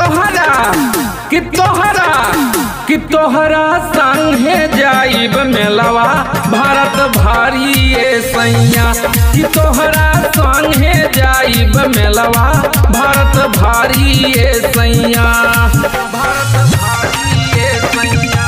तोहरा कि तोहरा कि तोहरा संगे जाइब मेलवा भारत भारी ये सैया कि तोहरा संगे जाइब मेलवा भारत भारी ये सैया भारत भारी ये सैया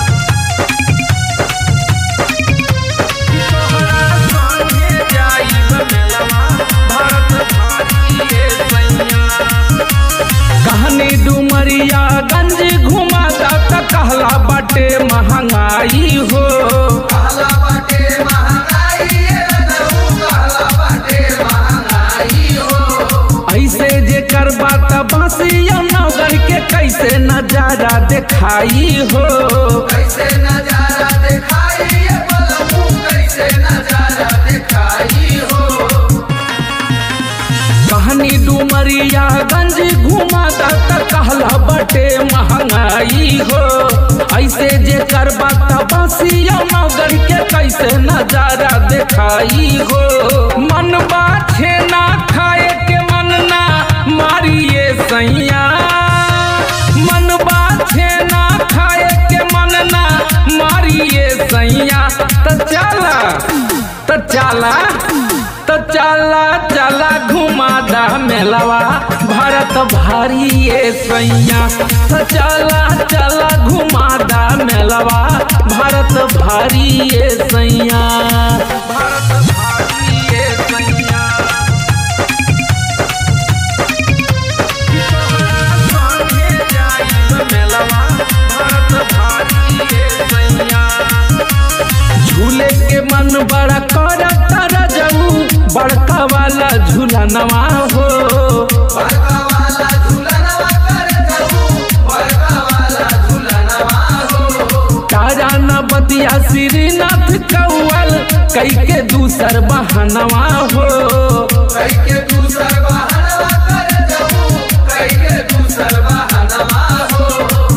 कि तोहरा संगे जाइब मेलवा भारत भारी ये सैया कहनी डुमरिया गंज घुमाता त कहला बाटे महंगाई हो कहला बाटे महंगाई रजऊ कहला बाटे महंगाई हो ऐसे जे करबा त बासिया नगर के कैसे नजारा दिखाई हो कैसे नजारा दिखाई ये बलबू कैसे नजारा दिखाई हो कहनी डुमरिया गंज घुमाता त कहला बाटे महंगाई हो ऐसे जे करबा त बासिया नगर के कैसे नजारा दिखाई हो मन बाछे ना खाए के मन ना मारिए सैया मन बाछे ना खाए के मन ना मारिए सैया त चला त चला त चला चला घुमा दा मेलवा भारत भारी ये सैया त चला चला घुमा दा मेलवा भारत भारी ये सैया भारत भारी ये सैया कि तोहरा संगे जाइब मेलवा भारत भारी ये सैया झूले के मन बड़ा कर तर जाऊ बड़का वाला झूलनवा हो बड़का वाला झूलनवा कर दऊ बड़का वाला झूलनवा हो तारा न बतिया श्रीनाथ कौल कई के दूसर बहनवा हो कई के दूसर बहनवा कर दऊ कई के दूसर बहनवा हो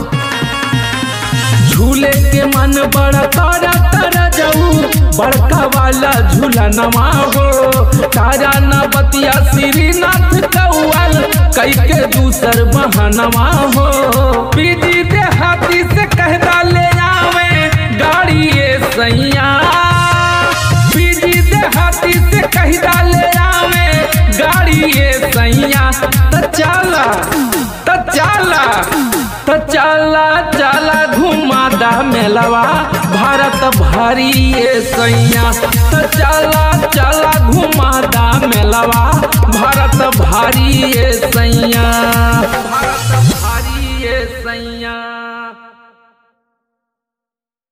झूले के मन बड़ा तारा तारा जाऊ बड़का वाला झूलनवा हो तारा न बतिया श्रीनाथ कौल कई के दूसर बहनवा हो बीजी देहाती से कहदा ले आवे गाड़ी ये सैया बीजी देहाती से कहदा ले आवे गाड़ी ये सैया त चला त चला त चला चला घुमा दा मेलवा भारत भारी ये सैया त चला चला घुमा